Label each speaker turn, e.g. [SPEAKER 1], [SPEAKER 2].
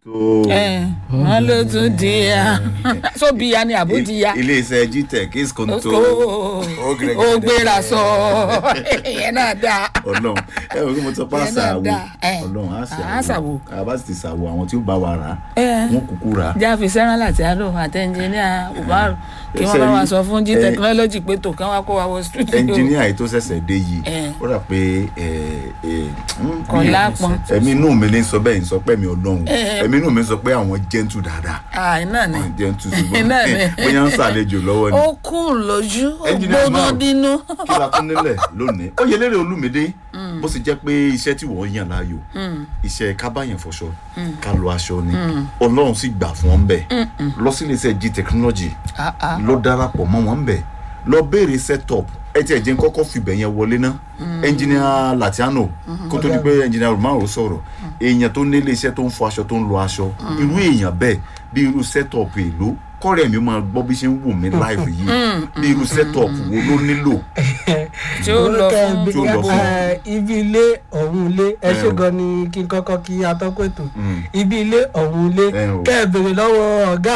[SPEAKER 1] tó
[SPEAKER 2] wọn ló tún di ya so bí ya ni àbó di ya
[SPEAKER 1] iléeṣẹ́ gtech is konto
[SPEAKER 2] ó gbéra sọ ìyẹn náà dáa
[SPEAKER 1] ọlọ́run ẹ wò ó mo sọ pé
[SPEAKER 2] Ìyẹn náà
[SPEAKER 1] àṣàwò
[SPEAKER 2] dáa. Ẹ.
[SPEAKER 1] ọlọ́run
[SPEAKER 2] À,
[SPEAKER 1] àṣàwò
[SPEAKER 2] àṣàwò.
[SPEAKER 1] àbá sì ti ṣàwò àwọn tí ó bá wa rà á
[SPEAKER 2] Ẹ.
[SPEAKER 1] wọn kúkú rà á
[SPEAKER 2] jáfe sẹ́rán láti àlọ́ àti ẹnjìníà umaru kí wọ́n
[SPEAKER 1] Ṣé
[SPEAKER 2] bá wa
[SPEAKER 1] rí-
[SPEAKER 2] sọ fún jí
[SPEAKER 1] ẹ-
[SPEAKER 2] technology pé tó kán wá kó wa wọ studio
[SPEAKER 1] ẹnjìníà yìí tó ṣẹ̀ṣẹ̀ dé yìí
[SPEAKER 2] Ẹ.
[SPEAKER 1] ó rà pé ẹ, ẹ, mm,
[SPEAKER 2] Kò
[SPEAKER 1] bí-
[SPEAKER 2] lápọn.
[SPEAKER 1] ẹ̀mí inú mi ní sọ bẹ́ẹ̀ ń sọ pé mi ọlọ́run
[SPEAKER 2] Ẹ.
[SPEAKER 1] ẹ̀mí inú mi sọ pé àwọn gentle dáadáa
[SPEAKER 2] ah iná ni
[SPEAKER 1] àwọn gentle ṣùgbọ́n
[SPEAKER 2] Náà ni.
[SPEAKER 1] bóyá ń ṣàlejò lọ́wọ́ ni
[SPEAKER 2] ó kún lójú ó
[SPEAKER 1] Engineer
[SPEAKER 2] gbóná
[SPEAKER 1] Umaru.
[SPEAKER 2] dínú
[SPEAKER 1] kí la tún nílẹ̀ lónìí ó yẹ lérè olúmídé bó sì jẹ́ pé iṣẹ́ tí wọ́n yàn láàyò iṣẹ́ kábàyàn fọṣọ ká lo aṣọ ni ọlọ́run sì gbà fún wọn bẹ́ẹ̀ lọ sí iléeṣẹ́ g technology
[SPEAKER 2] Ah, ah.
[SPEAKER 1] lọ darapọ̀ mọ́ wọn bẹ́ẹ̀ lọ béèrè setup ẹ tiẹ̀ jẹ́ kọ́kọ́ fìbẹ̀ yẹn wọlé ná engineer latiano kó tó di pé engineer romaro sọ̀rọ̀ èèyàn tó ní iléeṣẹ́ tó ń fọ aṣọ tó ń lo aṣọ irú èèyàn bẹ́ẹ̀ bí irú setup èlò kọ́rẹ́ mi máa gbọ́ bí ṣe ń wù mí live yìí bí irú setup wo ló nílò
[SPEAKER 2] tí ó lọ fún
[SPEAKER 1] Tí ó lọ fún.
[SPEAKER 3] Eh, ibi ilé ọ̀hún ilé ẹ ṣe
[SPEAKER 1] Ẹ o.
[SPEAKER 3] gan ni kí n kọ́kọ́ kí atọ́kùn ètò
[SPEAKER 1] Mm.
[SPEAKER 3] ibi ilé ọ̀hún ilé
[SPEAKER 1] Ẹ o.
[SPEAKER 3] kẹ́ ẹ béèrè lọ́wọ́ ọ̀gá